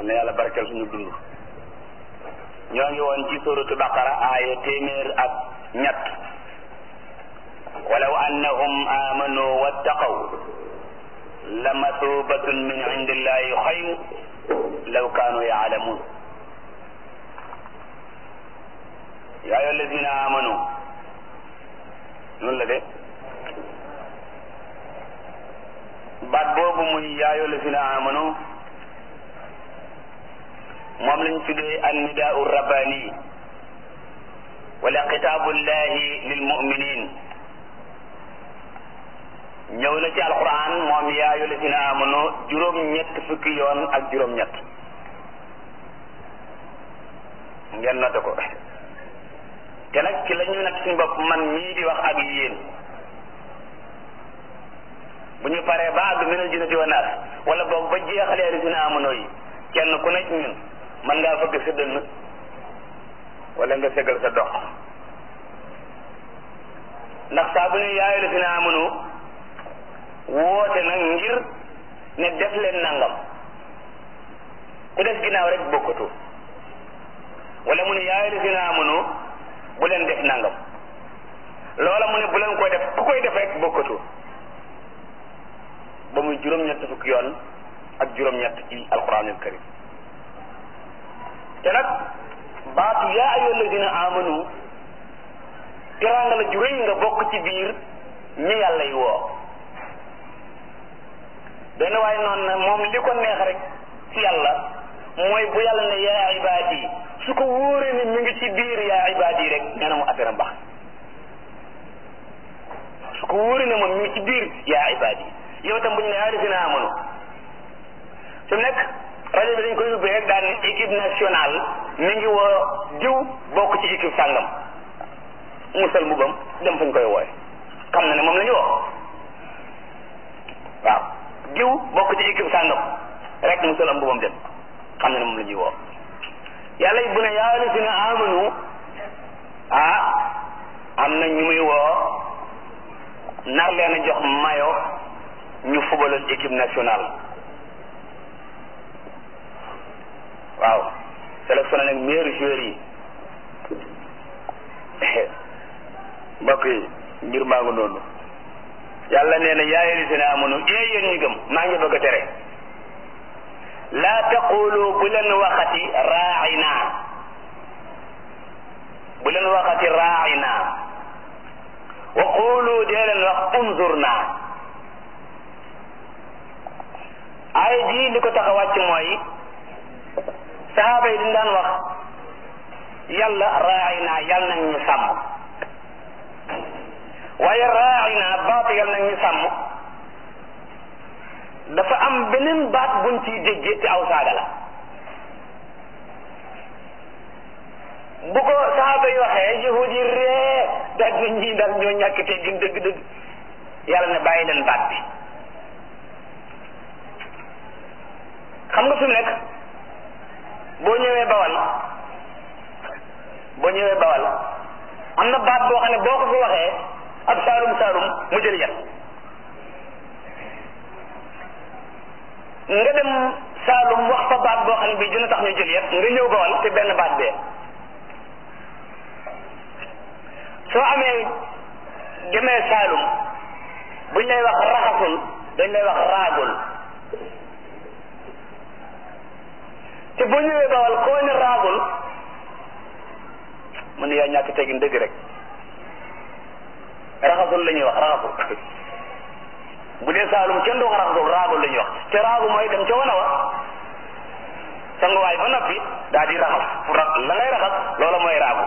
yal na yàlla barkeel suñu dund ñoo ngi woon ci suratu baqara aaya téeméer ak ñett walaw annahum amanu wattaqaw la masubatun min indillahi xayr law kaanu yaalamun yaa ayyuha alladina amanu noonu la de baat boobu muy yaa ayyuha alladina amanu moom lañ tuddee annidaau rabbani wala xitaabullahi lil muminin ñëw na ci alquran moom yaa ayyuha alladina amanu juróom-ñett fukki yoon ak juróom-ñett ngeen noté ko te nag ci la ñu nag suñu bopp man mii di wax ak yéen bu ñu paree ba àgg minal jinnati wa naas wala boog ba jeexalee alladina amanu yi kenn ku nekk ñun mën ngaa fëgg sa dënn wala nga segal sa dox ndax saa bu ne yaayu la fi naa amanu woote nag ngir ne def leen nangam ku des ginnaaw rek bokkatu wala mu ne yaayu la fi naa amanu bu leen def nangam loola mu ne bu leen koy def ku koy def rek bokkatu ba muy juróom-ñett fukki yoon ak juróom-ñett ci alquranul karim te nag baatu yaa ayyuha alladina amanu teraanga la ju rëy nga bokk ci biir ñi yàlla yi woo benn waaye noonu na moom li ko neex rek ci yàlla mooy bu yàlla ne yaa ibaadi su ko wóoree ne mi ngi ci biir yaa ibaadi rek nee na mu affaire am baax su ko wóoree ne moom mi ngi ci biir yaa ibaadi yow tam bu ñu ne yaa alladina amanu su nekk rajo bi dañ koy ubbee rek daal ne équipe nationale mi ngi woo diw bokk ci équipe sàngam musal mbubam dem fañ koy wooye xam na ne moom la ñu woo waaw diw bokk ci équipe sàngam rek musal am mbubam dem xam na ne moom la ñuy woo yàlla it bu ne yaa lasina amanu ah am na ñu muy woo nar leen a jox mayo ñu fubaloon équipe nationale waaw sélectionné nag meilleurs joueurs yi mbokk yi mbir maa ngi noonu yàlla nee na yaa ayyuhallazina amanu ee yéen ñi gëm maa ngi bëgg a tere laa taqulu bu leen waxati raaina bu leen waxati raaina wa qulu dee leen wax unzurna ay ji li ko tax a wàcc mooy saxaaba yi dañ daan wax yàlla raay naa yàlla nañ ñu sàmm waaye raay naa baatu yàlla nañ ñu sàmm dafa am beneen baat buñ ciy déggee te aw saaga la bu ko saxaaba yi waxee yahud yi ree daal na ñii daal ñoo ñàkk teggin dëgg-dëgg yàlla ne bàyyi leen baat bi xam nga fi mu nekk boo ñëwee bawal boo ñëwee bawal am na baat boo xam ne boo ko fi waxee ab saalum saalum mu jël yat nga dem saalum wax fa baat boo xam ne bii dina tax ñu jël yat nga ñëw bawal te benn baat bee soo amee demee saalum buñ lay wax raxasul dañ lay wax raagul te boo ñëwee bawal koo ne raagul mu ne yaa ñàkk teggin dëgg rek raxasul la ñuy wax raxasul bu dee saalum kenn du wax raxasul raagul la ñuy wax te raagu mooy dem ca wana wa sanguwaay ba noppi daal di raxas fu ra la ngay raxas loola mooy raagu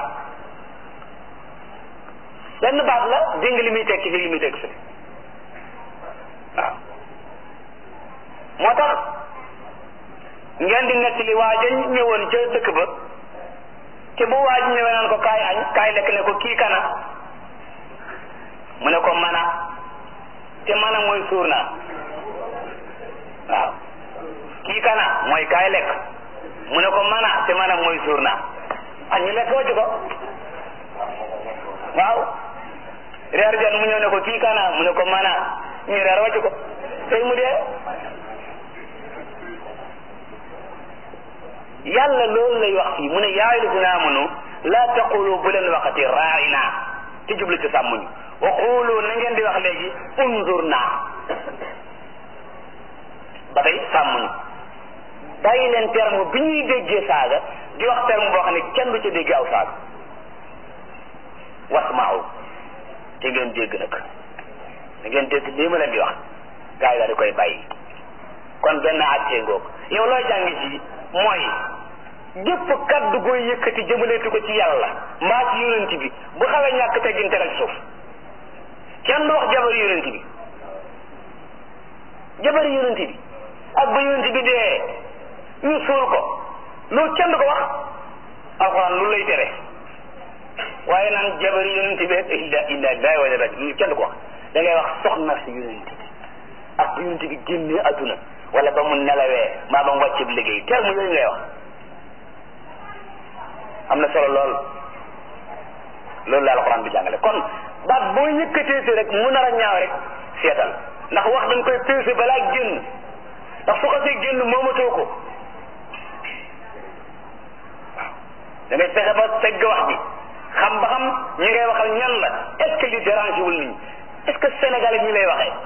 benn baat la dégg li muy tekki fi li muy tekki fi waaw moo tax ngeen di nettali waaja ñëwoon ca dëkk ba te bu waaj ñëwee naan ko kaay añ kaay lekk ne ko kii kana mu ne ko mana te mana mooy suur naa waaw kii kana mooy kaay lekk mu ne ko mana te mana mooy suur naa añ ñu lekk wàcc ko waaw reer jot mu ñëw ne ko kii kana mu ne ko mana ñu reer wàcc ko tey mu dee yàlla loolu lay wax fii mu ne yaa ayyuhallazina amanu laa taqulu bu leen waxati raa'ina ci jublu ci sàmmuñu wa qulu na ngeen di wax léegi unzurna ba tey sàmmuñu bàyyi leen terme bi ñuy déggee saaga di wax terme boo xam ne kenn du ca dégg aw saaga wasmaaw te ngeen dégg nag da ngeen dégg lii ma leen di wax gaa yi daal di koy bàyyi kon benn àttee ngoog yow looy jàngi ci mooy gépp kaddu gooy yëkkati jëmaleetu ko ci yàlla mbaa ci yonent bi bu xawee ñàkk teggin tegal ci suuf kenn du wax jabari yonent bi jabari yonent bi ak ba yonent bi dee ñu suul ko loolu kenn du ko wax alxuraan lu lay tere waaye naan jabari yonent bi rek illa illa lillahi wa raj lu kenn du ko wax da ngay wax soxna si yonent bi ak yonent bi génnee adduna wala ba mu nelawee maa ba mu wàcceb liggéey terme yooyu ngay wax am na solo lool loolu la alxuraan bi jàngale kon baat boo yëkkatee si rek mu nar a ñaaw rek seetal ndax wax dañ koy peese balaa génn ndax su xasee génn moomatoo ko da ngay fexe ba segg wax bi xam ba xam ñi ngay waxal ñan la est ce que li dérange wul nit ñi est ce que sénégalais ñi lay waxee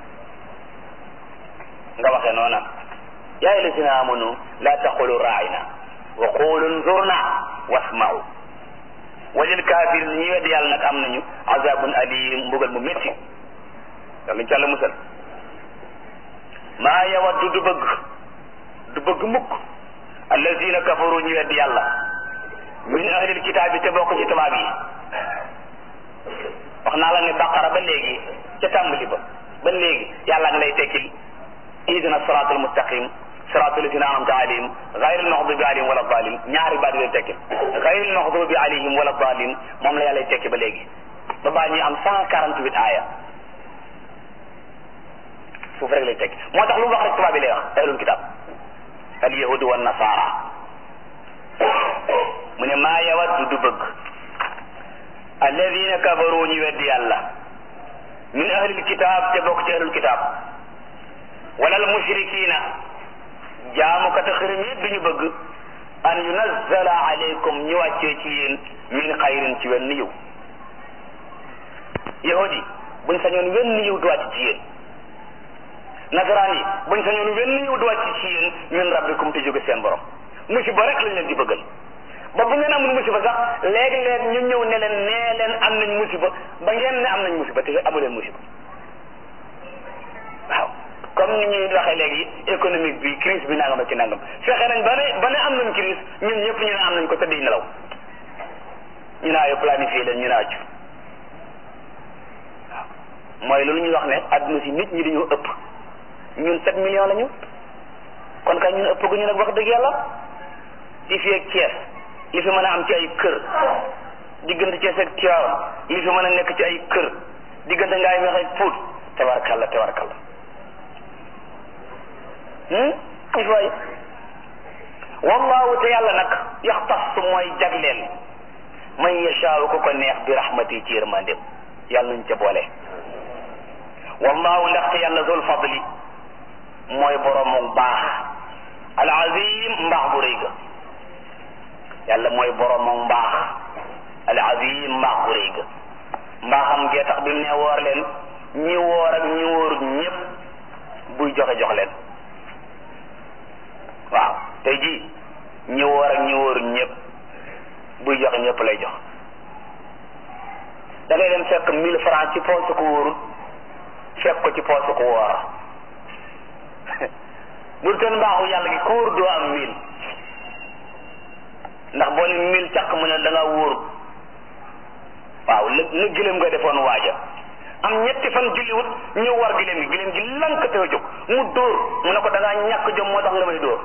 nga waxee noona yaa ayyuhallazina amanu la taqulu raa'ina wa qulu nzurna wasma'u walil kaafir ñi wedd yàlla nag am nañu azabun alim mbugal mu métti yàlla ñu ci yàlla musal maa yawaddu du bëgg du bëgg mukk allazina kafaru ñi wedd yàlla min ahlil kitaab yi te bokk ci tubaab yi wax naa la ne baqara ba léegi ca tàmbali ba ba léegi yàlla nga lay tekkil ihdina siraatal mustaqim siraatal lazina an'amta alayhim gayril maxdubi alayhim wala dalin ñaari baat lay tekkil gayril maxdubi alayhim wala dalin moom la yàlla lay tekki ba léegi ba baa ñuy am cent quarante huit aaya suuf rek lay tekki moo tax lu mu wax rek tubaab bi lay wax ahlul kitab al yahudu wa nasara mu ne maa yawaddu du bëgg alladina kafaru ñu weddi yàlla min ahlil kitab te bokk ci ahlul kitab wala al mushrikina jaamukata xërëm yi duñu bëgg an yunazzala alaykum ñu wàccee ci yéen min xayrin ci wenn yiw yahudi buñ sañoon wenn yiw du wàcc ci yéen nasaraan yi buñ sañoon wenn yiw du wàcc ci yéen min rabbikum te jóge seen borom musiba rek lañ leen di bëggal ba bu ngeen amul musiba sax léegi-léeg ñu ñëw ne leen nee leen am nañ musiba ba ngeen ne am nañ musiba te amu leen musiba waaw comme ni ñuy waxee léegi économique bi crise bi nangam ak ci nangam fexe nañ ba ne ba ne am nañ crise ñun ñëpp ñu ne am nañ ko te di nelaw ñu naa yo planifié leen ñu naa ci waaw mooy loolu ñuy wax ne adduna si nit ñi dañoo ëpp ñun sept millions la ñu kon kay ñun ëpp gu ñu nag wax dëgg yàlla di fi ak Thiès li fi mën a am ci ay kër diggante Thiès ak Tivaouane li fi mën a nekk ci ay kër diggante ngaay meex ak Pout tabarkalla tabarkalla il faut wallahu te yàlla nag yaxtas mooy jagleel man yashaaw ko ko neex bi rahmati ci yërmandem yàlla nañ ca boole wallahu ndaxte yàlla zul fadli mooy boroomu baax al azim mbaax bu rëy ga yàlla mooy boroomu mbaax al azim mbaax bu rëy ga mbaaxam gee tax bi mu ne woor leen ñi woor ak ñi wóorut ñëpp buy joxe jox leen waaw tey jii ñi woor ak ñi wóorut ñëpp buy joxe ñëpp lay jox da ngay dem fekk mille francs ci poosu ko wóorut fekk ko ci poosu ko woor bu doon mbaaxu yàlla gi ku wóor doo am mille ndax boo ne mille càq mu ne da nga wóor waaw la la gëlëm nga defoon waaja am ñetti fan julliwut ñëw war gëlëm gi gëlëm gi lank te a jóg mu dóor mu ne ko da ngaa ñàkk jom moo tax nga may dóor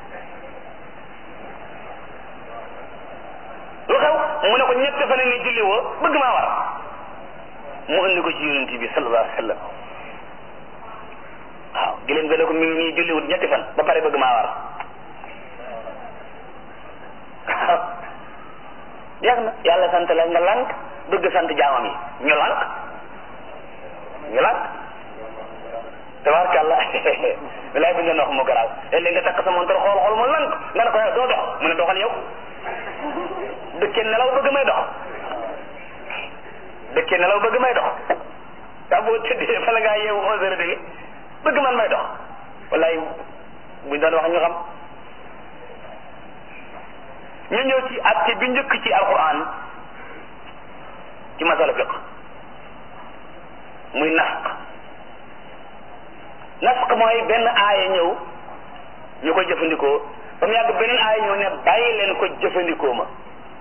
lu xew mu ne ko ñetti fan ni julli woo bëgg maa war mu indi ko ci yonent bi sallallahu alayhi wa sallam waaw gëlëm ga ne ko mi ngi nii julliwut ñetti fan ba pare bëgg maa war jeex na yàlla sant la nga lànk bëgg sant jaamam yi ñu lànk ñu lànk tabarkàlla bilaay bi ngeen wax mu garaaw léeg-léeg nga takk sa montor xool xool mu lànk nga ne ko doo dox mu ne doxal yow dëkkee nelaw bëgg may dox dëkkee nelaw bëgg may dox daa boo tëddee bala ngaa yeewu onze heures demi bëgg man may dox wallaay buñ doon wax ñu xam ñu ñëw ci atte bi njëkk ci alquran ci masala fiq muy nasq nasq mooy benn aaya ñëw ñu ko jëfandikoo ba mu yàgg beneen aaya ñëw ne bàyyi leen ko jëfandikoo ma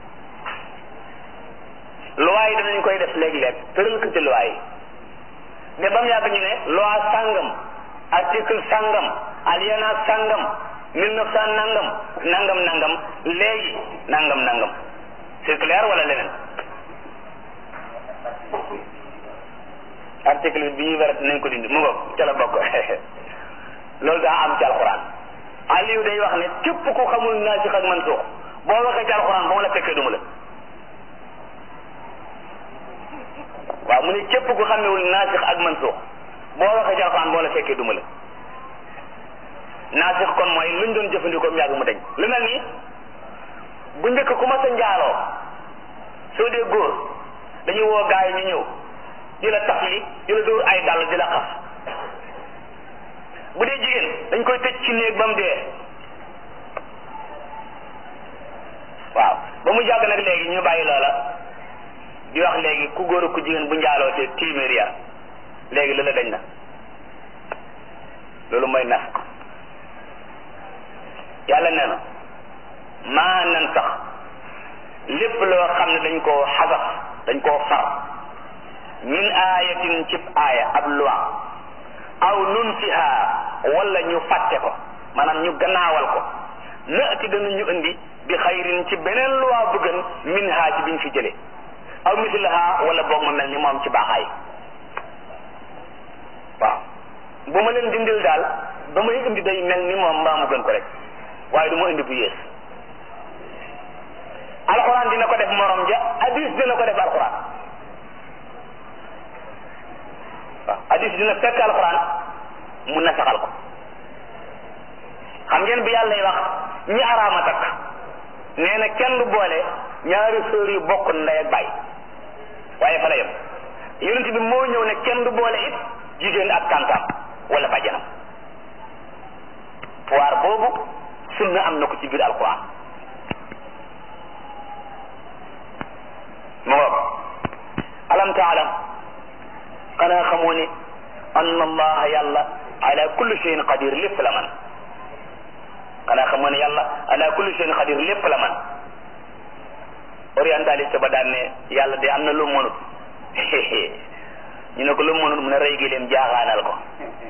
loi yi danañ koy def léeg-léeg tëral ko ci loi yi mais ba mu yàgg ñu ne loi sàngam article sàngam alinéa sàngam mille neuf cent nangam nangam nangam léegi nangam nangam c'est clair wala leneen article bi ñuy wérat nañ ko dindi mu ngo ca la bokk loolu daa am ci alxuraan Aliou day wax ne képp ku xamul naasix ak mansuux boo waxee ci alxuraan ba ma la fekkee duma la waaw mu ne képp ku xamewul naasix ak mansuux boo waxee ci alxuraan boo la fekkee duma la naasix kon mooy luñ doon jëfandikoo mu yàgg mu dañ lu mel ni bu njëkk ku ma sa njaaloo soo dee góor dañuy woo gaa yi ñu ñëw di la tafli di la dóor ay dàll di la xas bu dee jigéen dañ koy tëj ci néeg ba mu dee waaw ba mu jàgg nag léegi ñu bàyyi loola di wax léegi ku góor ku jigéen bu njaaloo te téeméer ya léegi loola dañ na loolu mooy nasq yàlla nee na maa nan sax lépp loo xam ne dañ koo xasaf dañ koo far min aayatin cib aaya ab loi aw nunsiha wala ñu fàtte ko maanaam ñu gannaawal ko naati danañu indi bi xayrin ci beneen loi bu gën min ha ci biñ fi jëlee aw mislaha wala boog ma mel ni moom ci baaxaay waaw bu ma leen dindil daal ba may indi day mel ni moom mbaa mu gën ko rek waaye du ma indi bu yées alxuraan dina ko def morom ja hadis dina ko def alxuraan waaw hadis dina fekk alxuraan mu nasaxal ko xam ngeen bi yàlla wax ñi araama takk nee na kenn du boole ñaari sœur yu bokk ndey ak baay waaye fa la yem yonent bi moo ñëw ne kenn du boole it jigéen ak tantam wala bàjjanam pouvoir boobu sunna am na ko ci biir alquran mu ngoog alam taalam xanaa xamoo ne anna allaha yàlla ala kulli shay'in qadir lépp la man xanaa xamoo ne yàlla ala kulli shay'in qadir lépp la man orientaliste ba daan ne yàlla de am na lu mënut ñu ne ko lu mënut mu ne rey gi leen jaaxaanal ko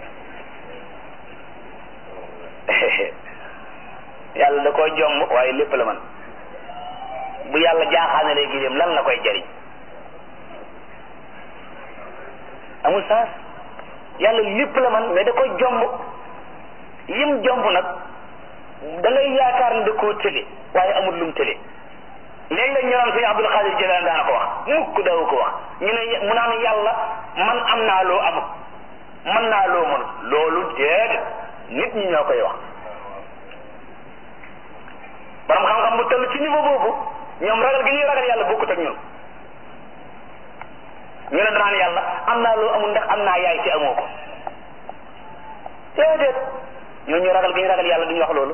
yàlla da koy jomb waaye lépp la man bu yàlla jaaxaanalee gileem lan la koy jariñ amul sens yàlla lépp la man mais da koy jomb yim jomb nag da ngay yaakaar ne da koo tële waaye amul lum tële léeg-léeg ñu naan sëñ Abdul Xaadir Jilaan daana ko wax mukk daw ko wax ñu ne mu naan yàlla man am naa loo amul man naa loo mënul loolu déedéet nit ñi ñoo koy wax borom xam-xam bu toll ci niveau boobu ñoom ragal gi ñuy ragal yàlla bokkut ak ñun ñu ne danaan yàlla am naa loo amul ndax am naa yaay ci amoo ko déedéet ñooñu ragal gi ñu ragal yàlla duñu wax loolu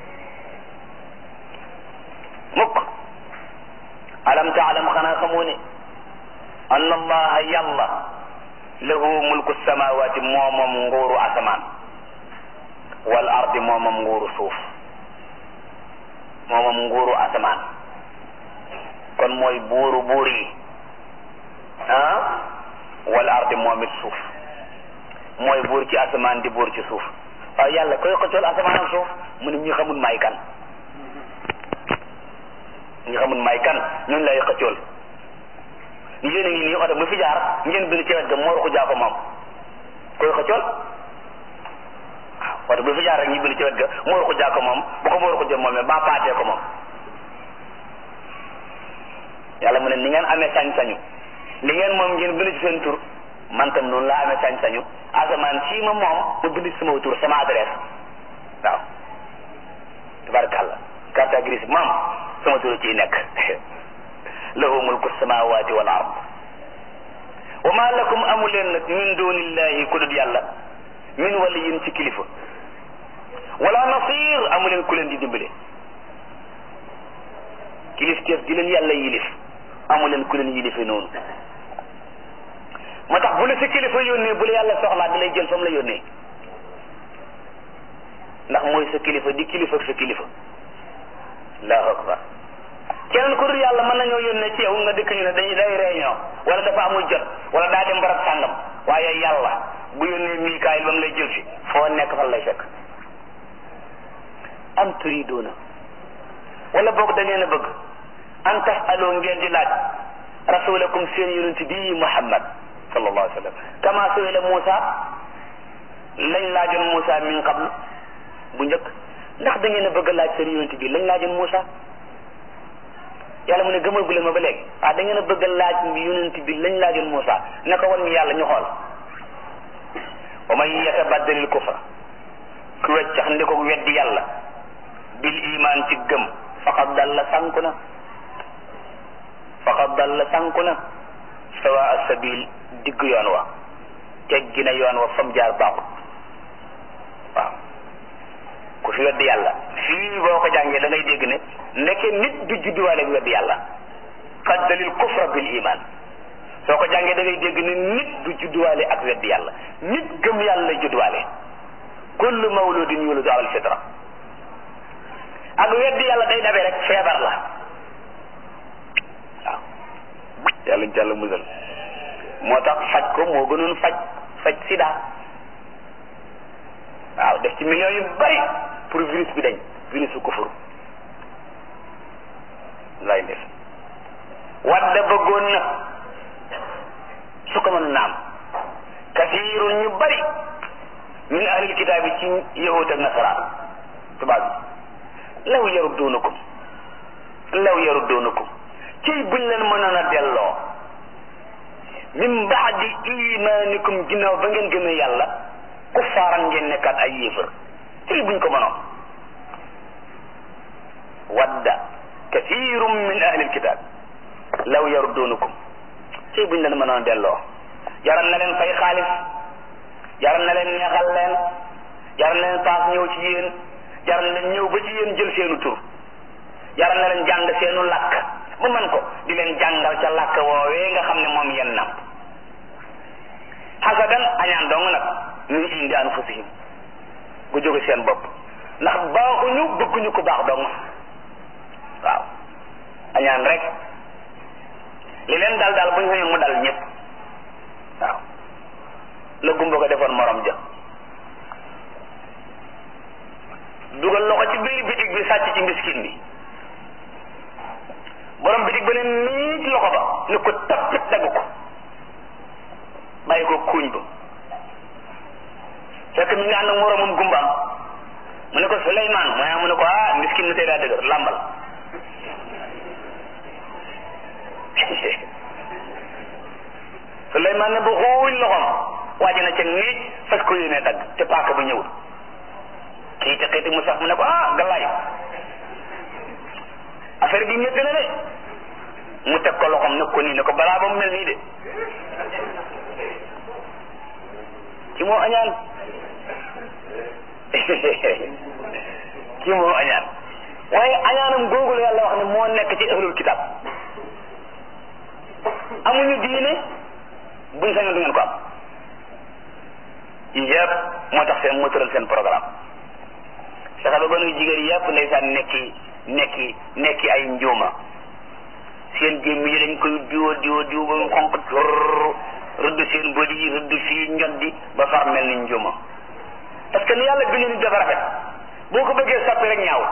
mukk alam taalam xanaa xamoo ne anna allaha yàlla lahu mulku samawati moo moom nguuru asamaan wal ardi moo moom nguuru suuf moo moom nguuru asamaan kon mooy buuru buur yi ah wal ardi moom it suuf mooy buur ci asamaan di buur ci suuf waaw yàlla koy xëccool asamaan ak suuf mu ne ñi xamul may kan ñi xamul may kan ñun lay xëccool yéen a ngi nii oto bu fi jaar ngeen bind ci wet ga moo ruxu jaa ko moom koy xëccool waaw oto bu fi jaar rek ñu bind ci wet ga moo ruxu jaa ko moom bu ko moo ruxu jëm moom ba paatee ko moom yàlla mu ne ni ngeen amee sañ-sañu li ngeen moom ngeen bind ci seen tur man tam noonu laa amee sañ-sañu asamaan sii ma moom mu bind ci sama tur sama adresse waaw tabarakàllah carte gris moom sama turu ciy nekk lahu mulku samawati wal ard wa ma lakum amu leen nag min dunillahi ku dul yàlla min waliyin ci kilifa wala nasir amu leen ku leen di dimbale kilifteef di leen yàlla yilif amu leen ku leen yilife noonu moo tax bu la sa kilifa yónnee bu la yàlla soxlaa da lay jël fa mu la yónnee ndax mooy sa kilifa di kilifa ak sa kilifa allahu akbar keneen ku dul yàlla mën nañoo yónnee ci yow nga dëkk ñu ne dañuy day réunion wala dafa amul jot wala daa dem barab sàngam waaye yàlla bu yónnee Mikaayil ba mu lay jël si foo nekk fan lay fekk am turiduuna wala boog da ngeen a bëgg an tasaloo ngeen di laaj rasulakum seen yonent bii Muhammad sallallahu alayhi wa sallam kama suila Moussa lañ laajoon Moussa min qabl bu njëkk ndax da ngeen a bëgg a laaj seen yonent bi lañ laajoon Moussa yàlla mu ne gëmal gu leen ma ba léegi ah da ngeen a bëgg a laaj yonent bi lañ laajoon Moussa ne ko wan ñu yàlla ñu xool wa man yatabaddalil kufra ku weccax ndi ko weddi yàlla bil iman ci gëm faqad dalla sànku na faqad dalla sànku na sawa asabil digg yoon wa teggi na yoon wa fam jaar baaxut waaw ku fi weddi yàlla fii boo ko jàngee da ngay dégg ne ndeke nit du judduwaale ak weddi yàlla qad dalil kufra bil iman soo ko jàngee da ngay dégg ne nit du judduwaale ak weddi yàlla nit gëm yàlla lay judduwaale kullu mawludin yuladu ala alfitra ak weddi yàlla day dabe rek feebar la waaw yàlla ñu jàll musal moo tax faj ko moo gënoon faj faj sida waaw def ci millions yu bari pour virus bi dañ virus bu kufur lay def wadda bëggoon na su ko mën naam kasiirun ñu bari min ahlil kitaab yi ci yahud ak nasaraan tubaab bi law yarudduunakum law yarudduunakum ciy buñ leen mënoon a delloo min baadi imaanikum ginnaaw ba ngeen gëmee yàlla kuffaaran ngeen nekkaat ay yéefar ciy buñ ko mënoon wadda kathirum min ahli alkitab law yarudduunakum ciy buñ leen mënoon a delloo jaral na leen fay xaalis jaral na leen neexal leen jaral na leen paas ñëw ci yéen jaral na leen ñëw ba ci yéen jël seenu tur jaral na leen jàng seenu làkk ba man ko di leen jàngal ca làkk woowee nga xam ne moom yenn nam xasadan añaan dong nag min indi anfusihim gu jóge seen bopp ndax baaxuñu bëgguñu ko baax dong waaw añaan rek li leen dal daal bu ñu xëyee mu dal ñëpp waaw la gumba ko defoon morom ja dugal loxo ci biir bitig bi sàcc ci miskin bi borom bitig ba ne nii ci loxo ba ni ko tappit dagg ko bàyyi ko kuuñ ba fekk mi ngi ànd ak moromam gumbaam mu ne ko Souleymane mooy mu ne ko ah miskin mi tey daa dëgër làmbal Souleymane ne ba xuuñ loxoom waaj na ca niij fas ko yéene dagg te paaka ba ñëwul xiiti xiiti mu sax mu ne ko ah galaay affaire bi métti na de mu teg ko loxoom ne ko nii ne ko balaa ba mu mel nii de ki moo añaan ki moo añaan waaye añaanam googu la yàlla wax ne moo nekk ci ahlul kitab amuñu diine buñ sañoon du ngeen ko am yëpp moo tax seen moo tëral seen programme fexe ba gonu jigéen yëpp ndeysaan nekki nekki nekki ay njuuma seen gémm yi dañ koy diwo diwo diwo ba mu xonq tur rëdd seen bëri yi rëdd fii njoddi ba far mel ni njuuma parce que ni yàlla bind nit dafa rafet boo ko bëggee soppi rek ñaaw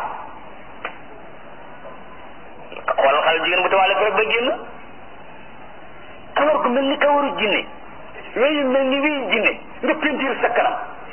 xoolal xale jigéen bu tawaale rek ba génn kawar gu mel ni kawaru jinne weyu mel ni weyu jinne nga pentiir sa kanam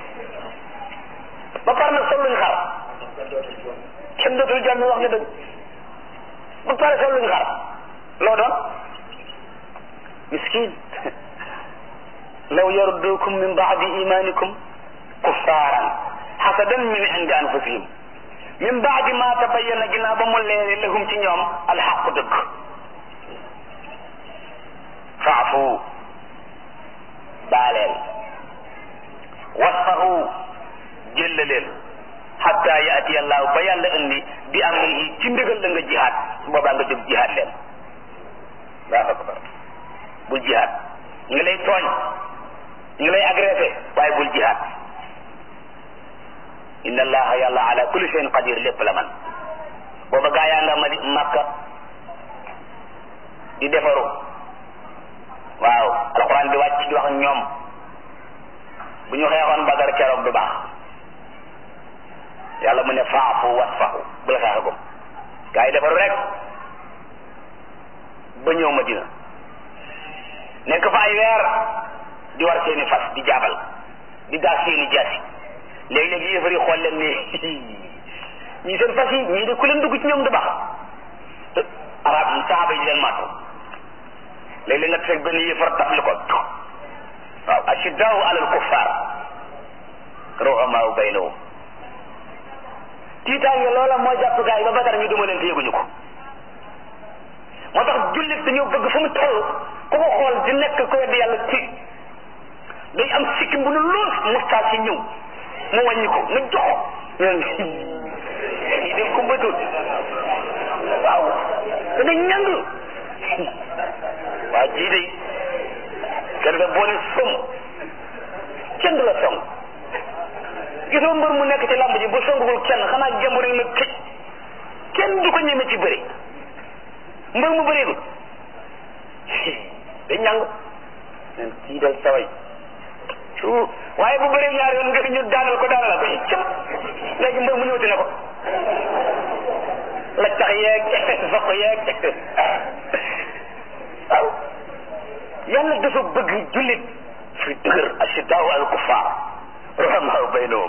ba pare nag sol luñ xar kenn dootul jàmm wax nga dëgg ba pare sol luñ xar loo doon miskin law yardukum min baadi imanikum kuffaaran hasadan min indi anfusihim min baadi ma tabayyana ginnaaw ba mu leere lahum ci ñoom alxaqu dëgg faafu baaleel wasfahu jëllaleel xatta yaati allahu ba yàlla indi bi amrihi ci ndigal la nga jihaad su boobaa nga jóg jihaad leen allahu akbar bul jihaad ñu ngi lay tooñ ñu ngi lay agressé waaye bul jihaad inna allaha yàlla ala kulli shay'in qadir lépp la man booba gaa yaa nga ma di makka di defaru waaw alquran di wàcc di wax ñoom bu ñu xeexoon badar keroog du baax yàlla mu ne faafu wasfahu bu la xeexagum gaa yi defaru rek ba ñëw madina nekk fa ay weer di war seeni fas di jaabal di daas seeni jaasi léegi-léegi yéefar yi xool leen ne ñii seen fas yi ñii de ku leen dugg ci ñoom du baax arab saxaaba yi di leen màttu léeg-léeg nga teg benn yéefar tafli ko waaw ashiddaau alal kuffar ruhamaau baynahum tiitaange loola moo jàpp gaa yi ba badar ñu duma leen te yëguñu ko moo tax jullit dañoo bëgg fu mu toll ku ko xool di nekk ko weddi yàlla ci day am sikkim bu nu lool mustaas yi ñëw mu wàññi ko nga jox ñoom yi def ko bëtul waaw te da ñang waaw jii de kenn da boo ne som kenn du la song gisoo mbër mu nekk ci làmb ji bu songul kenn xanaa jàmbur rek na këj kenn du ko ñeme ci bëri mbër mu bëreegul da ñang nen kii dal saway su waaye bu bëree ñaari yoon nga ñu daanal ko daanal ko cëm léegi mbër mu ñëwti ne ko la tax yeeg soq yeeg waaw yàlla dafa bëgg jullit fi dëgër ashiddaau al kuffar ruhamaau baynahum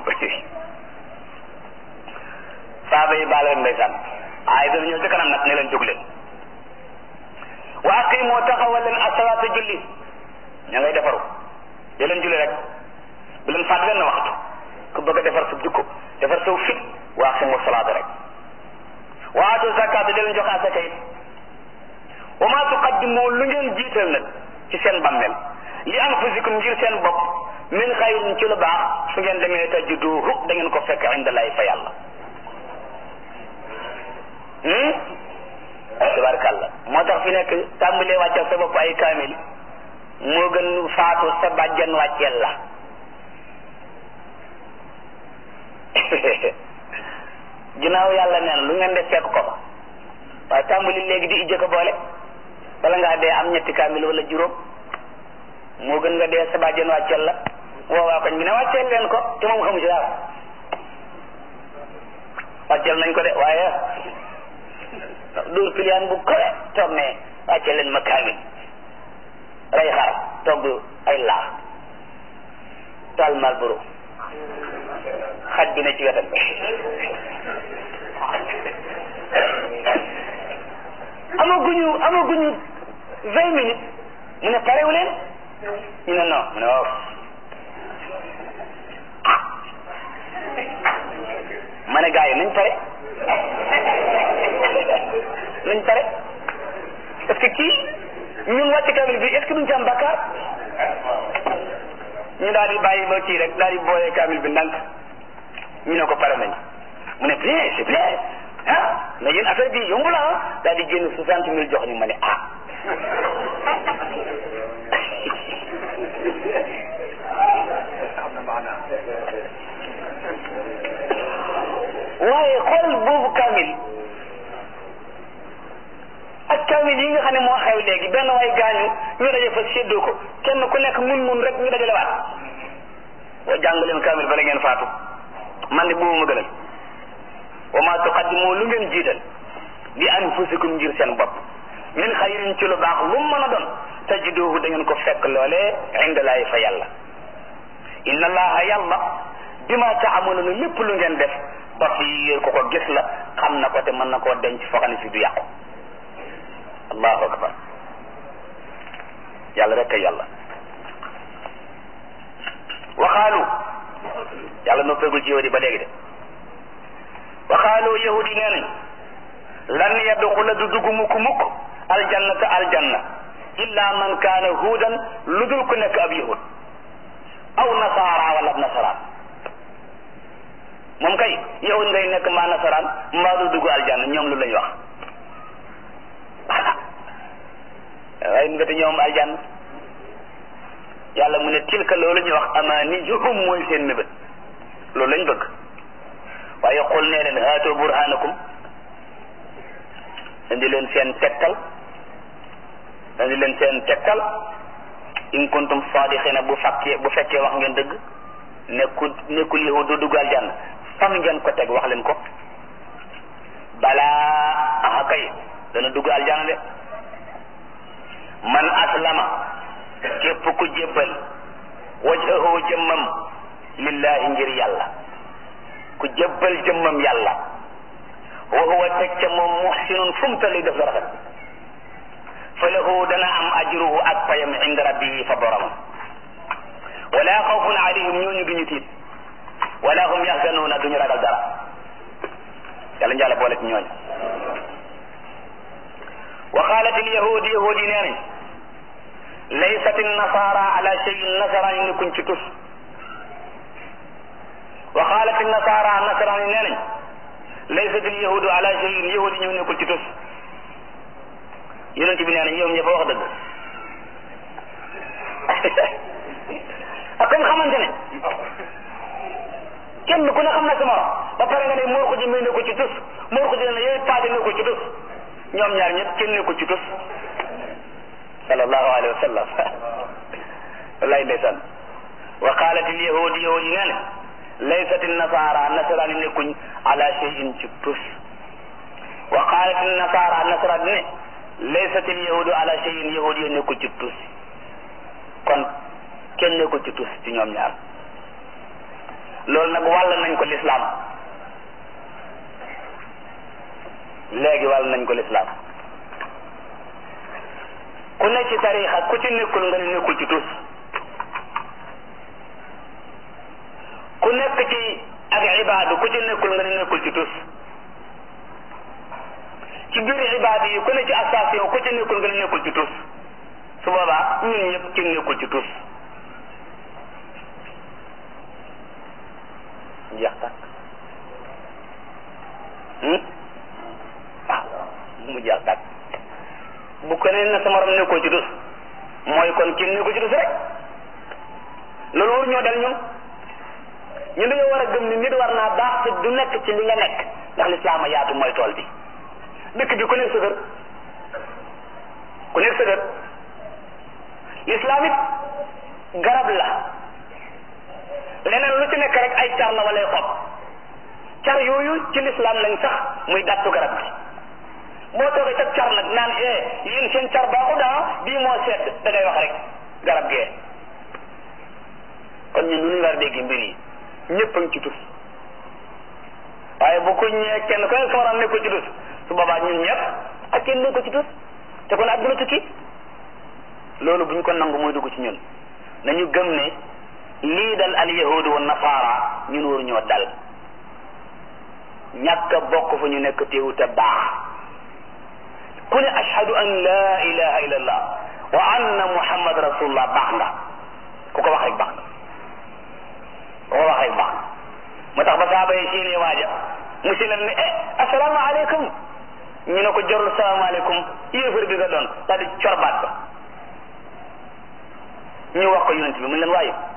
saaba yi baal leen ndeysaan ay dana ñëw ci kanam nag ne leen jóg leen wa aqimoo taxawal leen asalaata julli ña ngay defaru di leen julli rek bu leen fàtte leen na waxtu ku bëgg a defar sa jukko defar saw fit wa aqimu salaata rek wa aatu zakaata di leen jox asaka it wa ma tuqaddimu lu ngeen jiital nag ci seen bammel li anfusikum ngir seen bopp min xayrin ci lu baax su ngeen demee tajiduhu da ngeen ko fekk inda lay fa yàlla tabarkàlla moo tax fi nekk tàmbalee wàccal sa bopp ay kaamil moo gën faatu sa bàjjan wàcceel la ginnaaw yàlla neen lu ngeen def fekk ko fa waaye tàmbali léegi di ijjë ko boole wala ngaa dee am ñetti kaamil wala juróom moo gën nga dee sa bàjjan wàcceel la woowaa koñ bi ne wàcceel leen ko te moom xamu ci dara wàcceel nañ ko de waaye dóor piliyaan bu kowe toog ne wàcceel leen ma kaamil rey xar togg ay laax taal malboro xaj bi ne ci wetam amaguñu amaguñu vingt minutes mu ne parewu leen ñu ne non mu ne waaw ma ne gars yi nañ pare nañ pare parce que kii ñun wàcc kamil bi est ce que duñ ci am bakkaar ñu daal di bàyyi ba kii rek daal di boolee kamil bi ndànk ñu ne ko pare nañ mu ne bien c'est bien ah mais yéen affaire bi yomb la ah daal di génn soixante mille jox ñu ma ne ah waaye xool boobu kamil ak kamil yi nga xam ne moo xew léegi benn waay gaañu ñu daje fa séddoo ko kenn ku nekk mun mun rek ñu dajale waat boo jàng leen kamil bala ngeen faatu man de boobu ma gënal wa ma tuqaddimu lu ngeen jiital li anfusikum ngir seen bopp min xayrin ci lu baax lu mën a doon tajiduhu da ngeen ko fekk loolee indalaay fa yàlla inna allaha yàlla bima taamaluuna lépp lu ngeen def basiir ko ko gis la xam na ko te mën na koo denc foo xam ne si du yàqu allahu akbar yàlla rek kay yàlla waxaalu yàlla noppeegul ci yow di ba léegi de waxaaloo yahudi nee nañ lan yadxula du dugg mukk mukk aljannata aljanna illa man kaana huudan lu dul ku nekk ab yahud aw nasaara wala ab nasaraan moom kay yahud ngay nekk maa nasaraan mbaa du dugg aljanna ñoom lu lañ wax waaye ndekete ñoom aljanna yàlla mu ne tilka loolu ñuy wax amaaniyuhum mooy seen mébét loolu lañ bëgg waaye xul nee leen haatoo burhanakum indi leen seen tegtal indi leen seen tegtal in kuntum sadiqina bu fakkee bu fekkee wax ngeen dëgg nekkul nekkul yahud du dugg aljanna fan ngeen ko teg wax leen ko balaa aha kay dana dugg aljanna de man aslama képp ku jébbal wajhahu jëmmam lillahi ngir yàlla ku jébbal jëmmam yàlla wa huwa teg ca moom muhsinun fu mu tolli def la rafet fa lahu dana am ajruhu ak payam inda rabbihi fa boromam wala xawfun alayhim ñooñu duñu tiit wala hum yaxzanuuna duñu ragal dara yàlla njàlla boole ci ñooñu wa qaalat al yahud yahud yi nee nañ laysat nasara ala cheyin nasaraan yi nekkuñ ci tus wa qaalat nasara nasaraan yi nee nañ laysat al yahudu ala cheyin yahud yi ñëw nekkul ci tus yonent bi nee nañ yow ñëpp wax dëgg ak comme xamante ne kenn ku ne xam na sa morom ba pare nga ne moor ko ji muy nekkul ci tus moor ko ji ne yooyu paate nekkul ci tus ñoom ñaar ñëpp kenn nekkul ci tus sallallahu alayhi wa sallam wallahi ndeysaan wa qalat al yahud yahud yi nee ne laysat an nasara nasaraan yi nekkuñ ala shay'in ci tus wa qalat an nasara nasaraan ne laysat al yahudu ala shay'in yahud yi nekkul ci tus kon kenn nekkul ci tus ci ñoom ñaar loolu nag wàll nañ ko lislaam léegi wàll nañ ko lislaam ku ne ci tariixa ku ci nekkul nga ne nekkul ci tus ku nekk ci ak ibaadu ku ci nekkul nga ne nekkul ci tus ci biir ibaadu yi ku ne ci association ku ci nekkul nga ne nekkul ci tus su boobaa ñun ñëpp ci nekkul ci tus jeex tàkk waaw mu jeex tàkk bu ko nee na sa morom nekkoo ci tus mooy kon kenn nekkoo ci tus rek loolu war ñoo dal ñun ñu dañoo war a gëm ni nit war naa baax te du nekk ci li nga nekk ndax lislaam a yaatu mooy tool bi dëkk bi ku nekk sa kër ku nekk sa kër lislaam it garab la leneen lu ci nekk rek ay car la wala ay xob car yooyu ci lislaam lañ sax muy dattu garab gi boo toogee ca car nag naan eh yéen seen car baaxu daa bii moo sedd da ngay wax rek garab gee kon ñun lu ñu war a dégg mbir yi ñëpp a ngi ci tus waaye bu ko ñëwee kenn ku ne sama ram nekkul ci tus su boobaa ñun ñëpp ak kenn nekkul ci tus te kon adduna tukki loolu bu ñu ko nangu mooy dugg ci ñun nañu gëm ne lii dal al yahudu wa nasaara ñun waru ñoo dal ñàkk a bokk fu ñu nekk teewut a baax ku ne ashhadu an la ilaha illallah wa anna muhammad rasulullah baax nga ku ko wax rek baax nga ku ko wax rek baax nga moo tax ba saaba yi séenee waaja mu si leen ne eh asalaamaaleykum ñu ne ko jorul salaamaaleykum yéefar bi nga doon daal di corbaat ba ñu wax ko yonent bi mu leen waaye